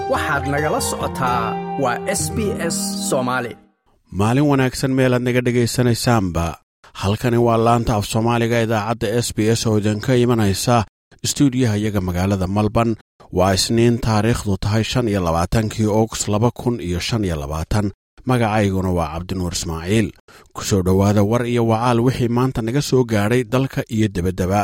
waxaad nagala socotaa waa s b s soomaali maalin wanaagsan meelaad naga dhegaysanaysaanba halkani waa laanta af soomaaliga idaacadda s b s oo idinka imanaysa stuudiyaha iyaga magaalada malban waa isniin taariikhdu tahay shan iyo labaatankii ogost laba kun iyo shan iyo labaatan magacayguna waa cabdinuur ismaaciil ku soo dhowaada war iyo wacaal wixii maanta naga soo gaadhay dalka iyo debaddeba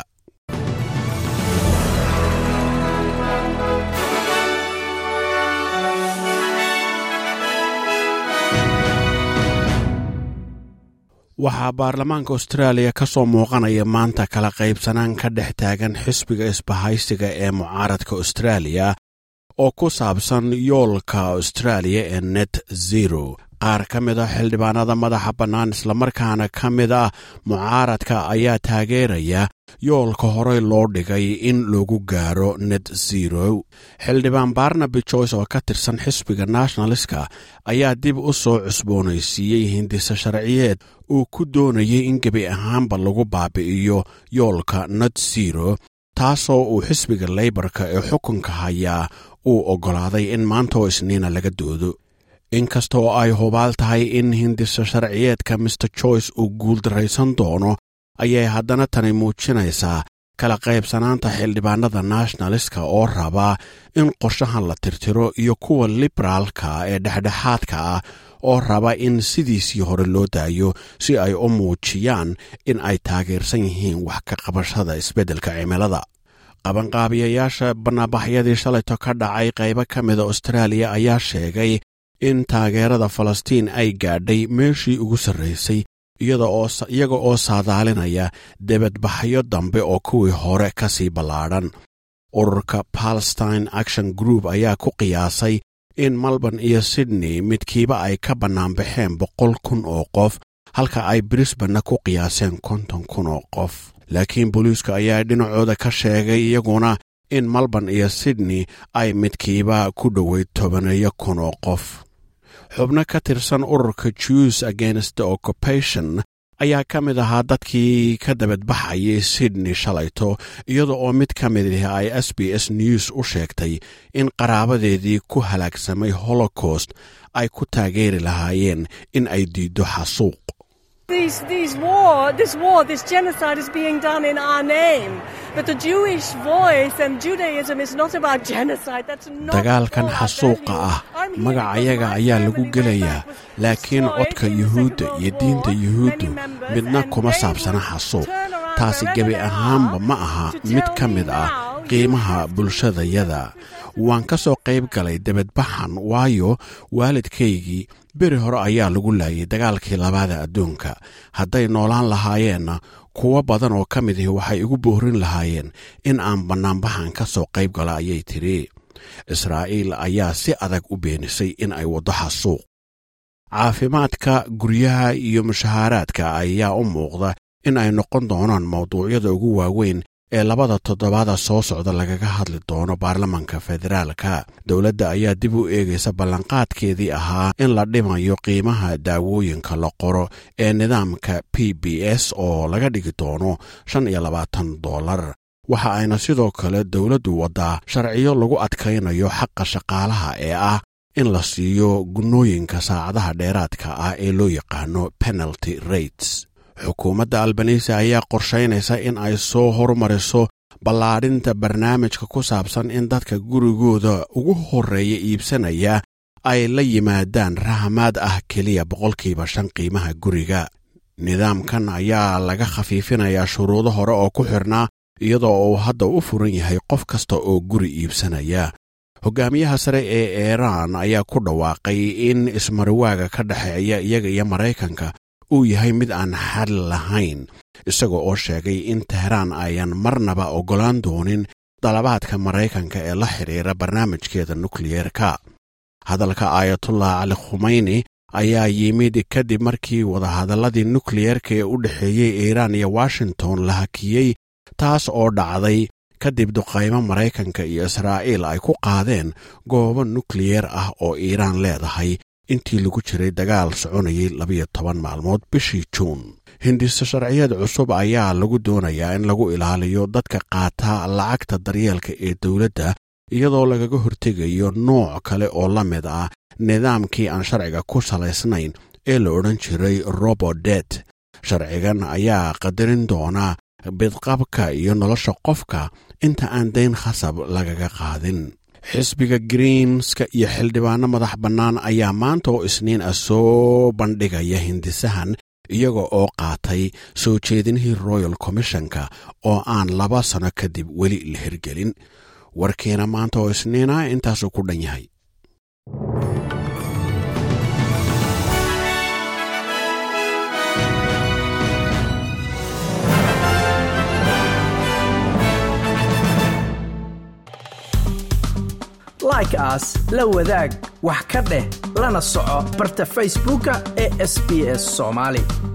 waxaa baarlamaanka austraaliya ka soo muuqanaya maanta kala qaybsanaan ka dhex taagan xisbiga isbahaysiga ee mucaaradka austraaliya oo ku saabsan yoolka austraaliya ee net zero qaar ka mid a xildhibaanada madaxa bannaan islamarkaana ka mid ah mucaaradka ayaa taageeraya yoolka horey loo dhigay in lagu gaaro net zero xildhibaan barnaby joyce oo ka tirsan xisbiga nationaliska ayaa dib u soo cusboonaysiiyey hindise sharciyeed uu ku doonayay in gebi ahaanba lagu baabi'iyo yoolka net zero taasoo uu xisbiga leybarka ee xukunka hayaa uu oggolaaday in maanta oo isniina laga doodo inkasta oo ay hubaal tahay in hindise sharciyeedka master joyce uu guuldarraysan doono ayay haddana tani muujinaysaa kala qaybsanaanta xildhibaanada nationaliska oo rabaa in qorshahan la tirtiro iyo kuwa liberaalka ee dhexdhexaadka ah oo raba in sidiisii hore loo daayo si ay u muujiyaan in ay taageersan yihiin wax ka qabashada isbeddelka cimilada qabanqaabiyayaasha banaabaxyadii shalayto ka dhacay qaybo ka mida austraaliya ayaa sheegay in taageerada falastiin ay gaadhay meeshii ugu sarraysay iyaga oo saadaalinaya debadbaxyo dambe oo kuwii hore ka sii ballaadhan ururka palestine action group ayaa ku qiyaasay in melbourne iyo sydney midkiiba ay ka bannaanbaxeen boqol kun oo qof halka ay brisbanna ku qiyaaseen konton kun oo qof laakiin booliiska ayaa dhinacooda ka sheegay iyaguna in melbourne iyo sydney ay midkiiba ku dhoweyd tobaneeyo kun oo qof xubno ka tirsan ururka jews against the occupation ayaa ka mid ahaa dadkii ka dabadbaxayay sydney shalayto iyada oo mid ka mid ah ay s b s news u sheegtay in qaraabadeedii ku halaagsamay holocaust ay ku taageeri lahaayeen in ay diiddo xasuuq These, these war, this war, this genocide is being done in our name. But the Jewish voice and Judaism is not about genocide. That's not dagaalkan xasuuqa ah magacayaga ayaa lagu gelayaa laakiin codka yuhuudda iyo diinta yuhuuddu midna kuma saabsana xasuuq taasi gebi ahaanba ma aha mid ka mid ah qiimaha bulshadayada waan ka soo qayb galay debadbaxan waayo waalidkaygii beri hore ayaa lagu laayay dagaalkii labaada adduunka hadday noolaan lahaayeenna kuwo badan oo ka mid ihi waxay igu boorin lahaayeen in aan bannaanbaxan ka soo qayb gala ayay tidhi israa'iil ayaa si adag u beenisay in ay waddo xasuuq caafimaadka guryaha iyo mushahaaraadka ayaa u muuqda in ay noqon doonaan mawduucyada ugu waaweyn ee labada toddobaada soo socda lagaga hadli doono baarlamanka federaalka dowladda ayaa dib u eegaysa ballanqaadkeedii ahaa in la dhimayo qiimaha daawooyinka la qoro ee nidaamka p b s oo laga dhigi doono shan iyo labaatan dollar waxa ayna sidoo kale dowladdu waddaa sharciyo lagu adkaynayo xaqa shaqaalaha ee ah in la siiyo gunnooyinka saacadaha dheeraadka ah ee loo yaqaano penalty rates xukuumadda albanisa ayaa qorshaynaysa in ay soo horumariso ballaadhinta barnaamijka ku saabsan in dadka gurigooda ugu horreeya iibsanaya ay la yimaadaan rahmaad ah keliya boqolkiiba shan qiimaha guriga nidaamkan ayaa laga khafiifinayaa shuruudo hore oo ku xidhnaa iyadoo uu hadda u furan yahay qof kasta oo guri iibsanaya hogaamiyaha sare ee iiraan ayaa ku dhawaaqay in ismariwaaga ka dhexeeya iyaga iyo maraykanka uu yahay mid aan xal lahayn isaga oo sheegay in tehraan ayan marnaba oggolaan doonin dalabaadka maraykanka ee la xidhiira barnaamijkeeda nukliyeerka hadalka aayatullah cali khumeyni ayaa yimid kadib markii wadahadalladii nukliyeerka ee u dhexeeyey iiraan iyo washington la hakiyey taas oo dhacday kadib duqaymo maraykanka iyo israa'iil ay ku qaadeen goobo nukliyeer ah oo iiraan leedahay intii lagu jiray dagaal soconayay labiyo toban maalmood bishii juun hindise sharciyeed cusub ayaa lagu doonayaa in lagu ilaaliyo dadka qaata lacagta daryeelka ee dowladda iyadoo lagaga hortegayo nooc kale oo la mid ah nidaamkii aan sharciga ku salaysnayn ee la odhan jiray robodet sharcigan ayaa qadarin doonaa bidqabka iyo nolosha qofka inta aan dayn khasab lagaga qaadin xisbiga greenska iyo xildhibaano madax bannaan ayaa maanta oo isniin ah soo bandhigaya hindisahan iyaga oo qaatay soo jeedinihii royal commissionka oo aan laba sano kadib weli la hirgelin warkiina maanta oo isniina intaasuu ku dhan yahay like aas la wadaag wax ka dheh lana soco barta facebooka ee sb s somaali